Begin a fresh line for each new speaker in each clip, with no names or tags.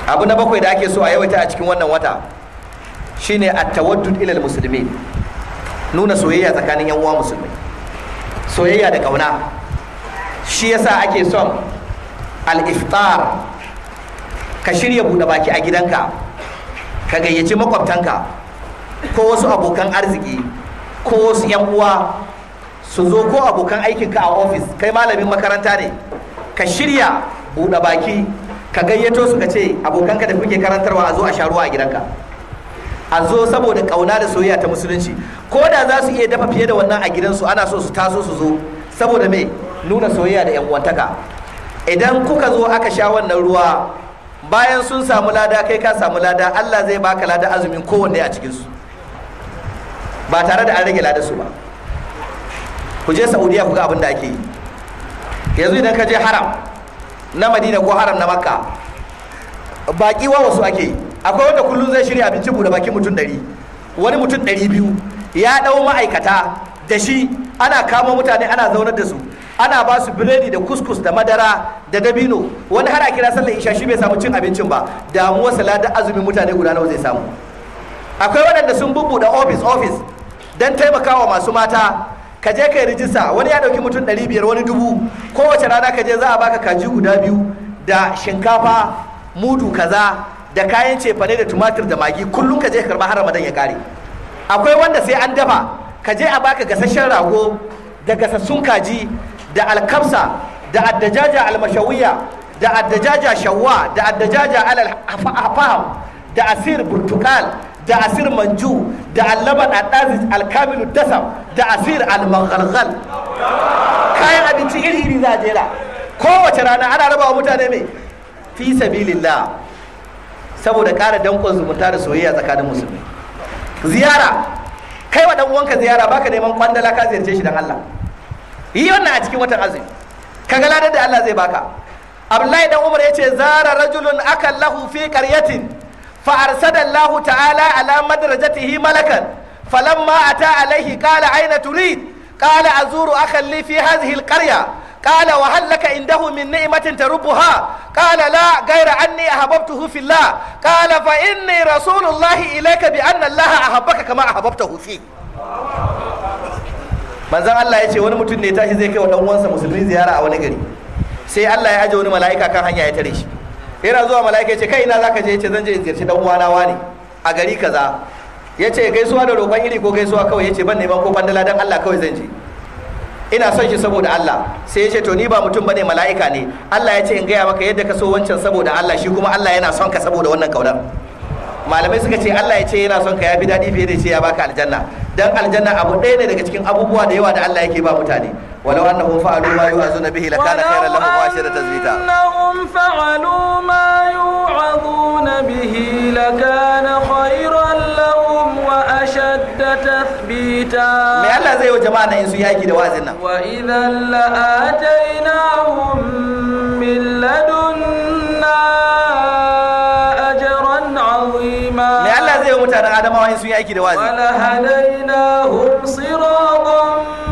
abu na bakwai da ake so a yawaita a cikin wannan wata shine at-tawaddud ilal musulmi nuna soyayya tsakanin yan uwa musulmai soyayya da kauna shi yasa ake son al-iftar ka shirya buɗe baki a gidanka ka gayyaci makwabtanka ko wasu abokan arziki ko wasu yan uwa su zo ko abokan aikinka a ofis kai malamin makaranta ne ka shirya buɗe baki ka gayyato su ka ce abokanka da kuke karantarwa a zo a sha ruwa a gidanka a zo saboda kauna da soyayya ta musulunci ko da za su iya dafa fiye da wannan a gidansu ana so su taso su zo saboda me nuna soyayya da yan uwantaka idan kuka zo aka sha wannan ruwa bayan sun samu lada kai ka samu lada Allah zai baka lada azumin kowanne a cikinsu ba tare da an rage lada su ba ku je saudiya ku ga abin da ake yi yanzu idan ka je haram na madina ko haram na makka baki wa wasu ake yi akwai wanda kullum zai shirya abinci buɗe baki mutum ɗari wani mutum ɗari biyu ya ɗau ma'aikata da shi ana kamo mutane ana zaunar da su ana ba su biredi da kuskus da madara da dabino wani har a kira sallar isha shi bai samu cin abincin ba damuwa salada azumin mutane guda nawa zai samu akwai waɗanda sun bubbuɗe ofis ofis don taimakawa masu mata ka je kai rijista wani ya ɗauki mutum ɗari biyar wani dubu kowace rana ka je za a baka kaji guda biyu da shinkafa mudu kaza da kayan cefane da tumatir da magi kullum ka je ka karɓa har ramadan ya kare akwai wanda sai an dafa ka je a baka gasasshen rago da gasassun kaji da alkamsa da addajaja almashawiya da addajaja shawwa da addajaja alal afaham da asir burtukal da asir manju da allaban addaziz alkamilu dasam da asir almaghalghal kayan abinci iri iri za a jera kowace rana ana raba wa mutane mai fi sabilillah saboda ƙara danƙon zumunta da soyayya tsakanin musulmi ziyara kai wa dan uwanka ziyara baka neman kwandala ka ziyarce shi dan Allah yi wannan a cikin watan azumi kaga ladar da Allah zai baka Abdullahi dan Umar yace zara rajulun akan lahu fi qaryatin fa arsada Allah ta'ala ala madrajatihi malakan falamma ata alaihi qala aina turid qala azuru akhan li fi hadhihi alqarya قال وهل لك عنده من نعمة تربها قال لا غير أني أحببته في الله قال فإني رسول الله إليك بأن الله أحبك كما أحببته فيه manzon Allah ya ce wani mutum ne tashi zai kai wa dan uwansa musulmi ziyara a wani gari sai Allah ya aje wani mala'ika kan hanya ya tare shi yana zuwa mala'ika ya ce kai ina zaka je ya ce zan je in ziyarci dan uwana wani a gari kaza ya ce gaisuwa da roƙon iri ko gaisuwa kawai ya ce ban neman ko bandala dan Allah kawai zan je ina son shi saboda Allah sai ya ce to ni ba mutum bane mala'ika ne Allah ya ce in gaya maka yadda ka so wancan saboda Allah shi kuma Allah yana son ka saboda wannan kaunar malamai suka ce Allah ya ce yana son ka yafi daɗi fiye da ce ya baka aljanna dan aljanna abu ɗaya ne daga cikin abubuwa da yawa da Allah yake ba mutane walau annahum fa'alu ma yu'azuna bihi lakana khayran lahum wa ashara tazbita
annahum fa'alu ma yu'azuna bihi lakana khayran lahum wa ashadda tathbita
me Allah zai yi wa jama'a nan in su yaki da wazin nan
wa idhan la'atainahum min ladunna ajran 'azima
me Allah zai yi wa mutanen Adamawa in su yaki da wazin
ولهديناهم صراطا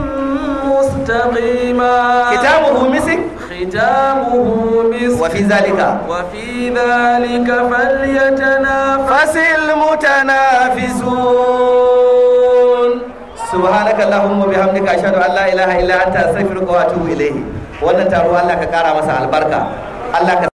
مستقيما
kitabuhu misik
ختامه مسك
wa fi zalika
وفي ذلك فليتنافس
fasil mutanafisun subhanaka allahumma bihamdika ashhadu an la ilaha illa anta astaghfiruka wa atubu ilayhi wannan taro Allah ka kara masa albarka Allah ka